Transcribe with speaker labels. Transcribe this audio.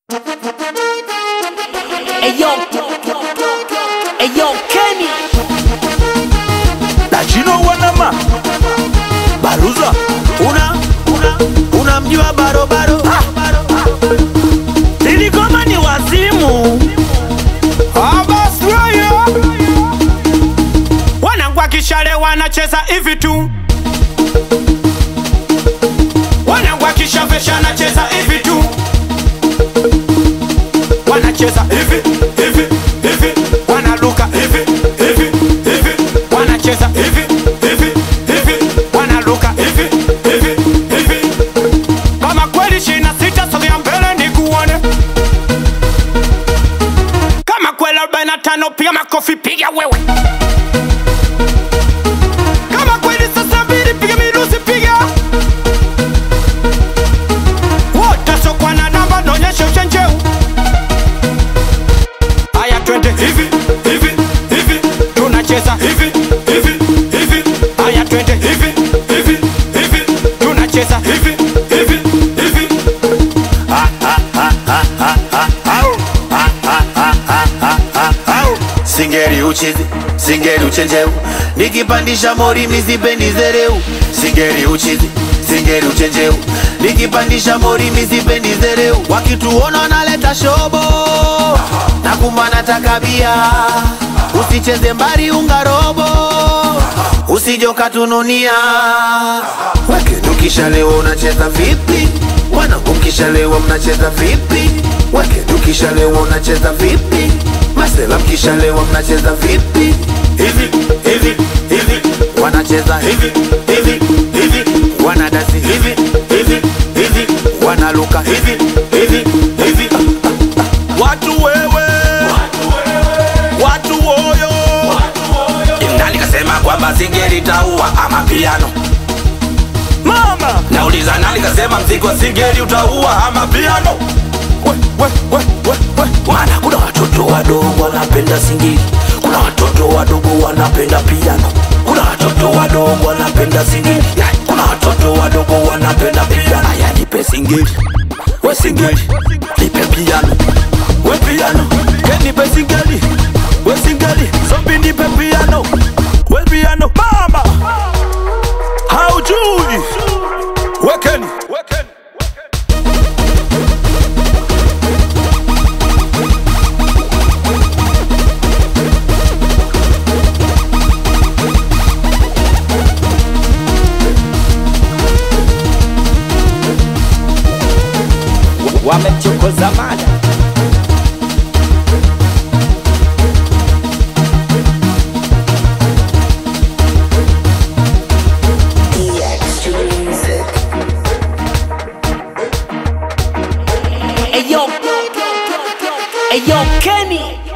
Speaker 1: Eyo, Eyo Kenny
Speaker 2: Dachino wanama Baruza
Speaker 3: una una unamjua barobaro
Speaker 2: Nilikoma ni wazimu
Speaker 3: abasraya wanangwa kishale wanacheza hivi tu wanangwa kishavesha anacheza hivi tu wanacheza hivi hivi hivi wanaluka hivi hivi hivi wanacheza hivi hivi hivi wanaluka hivi hivi hivi kama kweli shina sita sogea mbele nikuone kama kweli 45 piga makofi piga wewe kama kweli sasa mbili piga mirusi piga wote sokwa na namba naonyesha uchenjeu haya twende hivi hivi hivi tunacheza hivi hivi hivi haya twende hivi hivi hivi tunacheza hivi hivi hivi
Speaker 4: singeri uchizi singeri uchenjeu nikipandisha mori mizipendi zereu singeri uchizi singeri uchenjeu nikipandisha mori mizipendi zereu wakituona naleta shobo na kumana takabia usicheze mbari ungarobo usijokatununia weke ukishalewa unacheza vipi wanangu mkishalewa mnacheza vipi weke ukishalewa unacheza vipi masela mkishalewa mnacheza vipi hivi hivi hivi wanacheza hivi hivi hivi wanadasi hivi hivi hivi wanaluka hivi hivi hivi
Speaker 2: Watu wewe Watu woyo
Speaker 5: nani kasema kwamba singeli taua ama piano
Speaker 2: Mama
Speaker 5: nauliza nani kasema mziki wa singeli utaua ama piano
Speaker 2: we, we, we, we, we.
Speaker 5: maana kuna watoto wadogo wanapenda singeli kuna watoto wadogo wanapenda piano kuna watoto wadogo wanapenda singeli Ya, kuna watoto wadogo wanapenda piano aya nipe singeli we singeli nipe piano
Speaker 2: We piano Kenipe singeli We singeli Zombi nipe piano We piano Mama Haujui Wekeni Wekeni
Speaker 1: wamemchokoza mada Eyo, Eyo Kenny